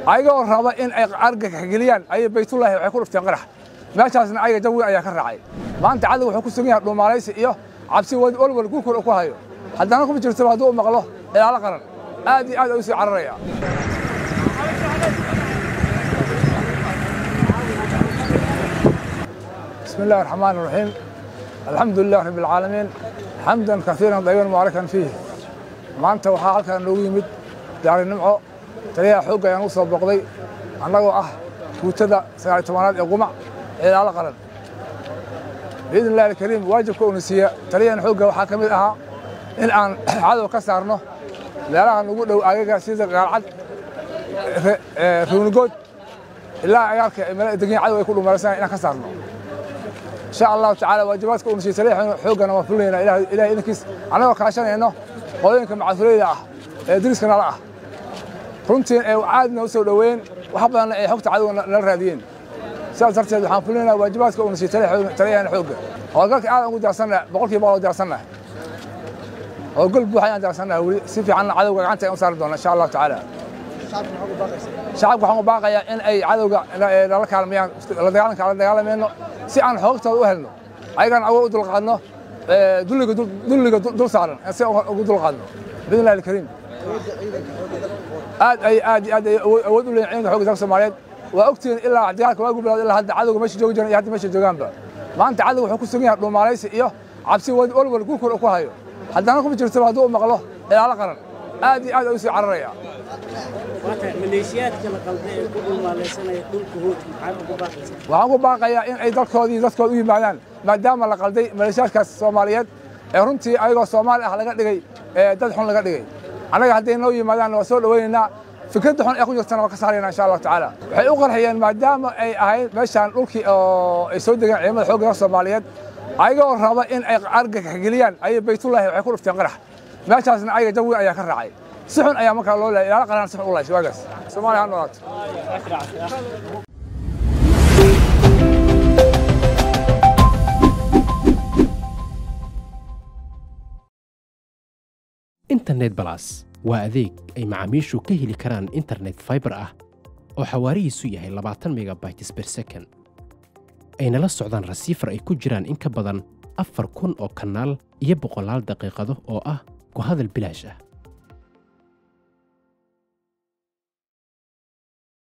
ayagoo raba in ay argagax geliyaan ayay baytullaahi waxay ku dhufteen qarax meeshaasna ayaga jawi ayaa ka raacay maanta cadowga wuxuu ku sugan yahay dhuumaalaysi iyo cabsi walwal gurkur ku hayo haddana kuma jirtaba hadduu u maqlo ilaalo qaran aad iyo aad ay u sii cararaya بسم الله الرحمن الرحيم الحمد لله رب العالمين حمدا كثيرا طيبا مباركا فيه maanta waxaa halkan noogu yimid gaari nimco taliyaha xoogga ayaan u soo boqday annagoo ah guutada sagaal iyo tobanaad ee qumac ciidaalo qaran biidn illahi alkariim waajibka uuna siiya taliyahan xoogga waxaa ka mid ahaa in aan cadow ka saarno meelaha nugu dhow agaga sida gaalcad ruunigood ilaa agaarka meela degan cadow ay ku dhumalaysanaya inaan ka saarno insha allahu tacaala waajibaadka uuna siiya taliyaha xooggana waan fulinaynaa ilahay idankiis annagoo kaashanayno qolooyinka macafureyda ah ee diriska nala ah runtii ee caadina u soo dhoweyn wax badanna ay xogta cadowga nala raadiyeen sidaas darteed waxaan fulinaynaa waajibaadka uuna siiya taliyahana xoogga howlgalka aad ugu diyaarsannaha boqolkiiba boqol diyaarsannaha howlgal buuxa ayaan diyaarsannaha weli si fiicanna cadowga gacanta ayaan u saari doona insha allahu tacaala shacabka waxaan u baaqayaa in ay cadowga nala kaalmayaan la dagaalanka la dagaalamayno si aan xoogtooda u helno ayagaan awood u dulqaadno dulliga dul saaran si ugu dulqaadno biidn illahi alkariim aad ay aad aad ay awood u leeyihin ciidanka xoogga dalka soomaaliyeed waa ogtihiin ilaa dagaalka waagu bilowda ilaa hadda cadowga meesha joogi jiran iyo hadda meesha joogaanba maanta cadowga wuxuu ku sugan yahay dhuumaalaysi iyo cabsi walwal gurkur ku hayo haddana kuma jirtaba hadduu u maqlo ilaalo qaran aad iyo aad ay u sii cararaya maleeshiyaadka la qalday ee ku dhulmaalaysanaya dhulka hood maxaad ugu baaqaysaa waxaan ku baaqayaa in ay dalkoodii dadkooda u yimaadaan maadaama la qalday maleeshiyaadkaas soomaaliyeed ee runtii ayagoo soomaali ah laga dhigay dad xun laga dhigay annaga hadday noo yimaadaan waa soo dhowaynaynaa fikradda xun ee ku jirtana waa ka saarayna insha allahu tacaala waxay u qarxiyeen maadaama ay ahayd meeshaan dhulkii oo ay soo degeen ciidamada xoogga dalka soomaaliyeed ayagoo raba in ay argagax geliyaan ayay baytullaahi waxay ku dhufteen qarax meeshaasna ayaga jawi ayaa ka raacay si xun ayaa markaa loo leeyay ilaalo qaran si xun u lahays waagaas soomaaliya ha noolaato internet balas waa adeeg ay macaamiishu ka heli karaan internet faibar ah oo xawaarihiisu yahay labaatan megabytes ber second ayna la socdaan rasiifar ay ku jiraan in ka badan afar kun oo kanaal iyo boqolaal daqiiqado oo ah ku hadal bilaash ah